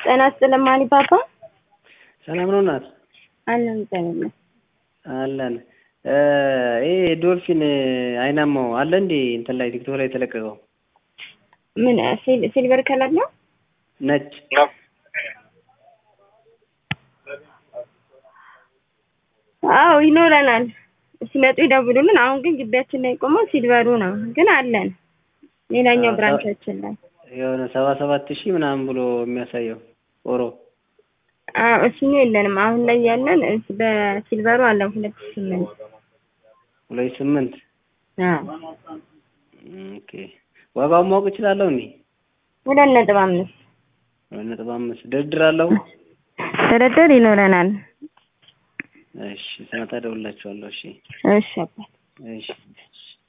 ጤና ይስጥልኝ ማኒ ፓፓ። ሰላም ነው እናት? አለን ጤና አለን። ይሄ ዶልፊን አይናማው አለ እንዴ እንትን ላይ ቲክቶክ ላይ የተለቀቀው ምን ሲል- ሲልቨር ከለር ነው? ነጭ አዎ ይኖረናል። ሲመጡ ይደውሉልን። አሁን ግን ግቢያችን ላይ ቆመው ሲልቨሩ ነው፣ ግን አለን ሌላኛው አዎ፣ ብራንቻችን ላይ የሆነ ሰባ ሰባት ሺህ ምናምን ብሎ የሚያሳየው ኦሮ አዎ እሱኛ የለንም። አሁን ላይ ያለን እስ- በሲልቨሩ አለን ሁለት ሺህ ስምንት ሁለት ስምንት አዎ ኦኬ። ዋጋውን ማወቅ እችላለሁ እንዴ? ሁለት ነጥብ አምስት ሁለት ነጥብ አምስት ድርድር አለው? ድርድር ይኖረናል። እሺ ስመጣ እደውልላችኋለሁ። እሺ እሺ አባት እሺ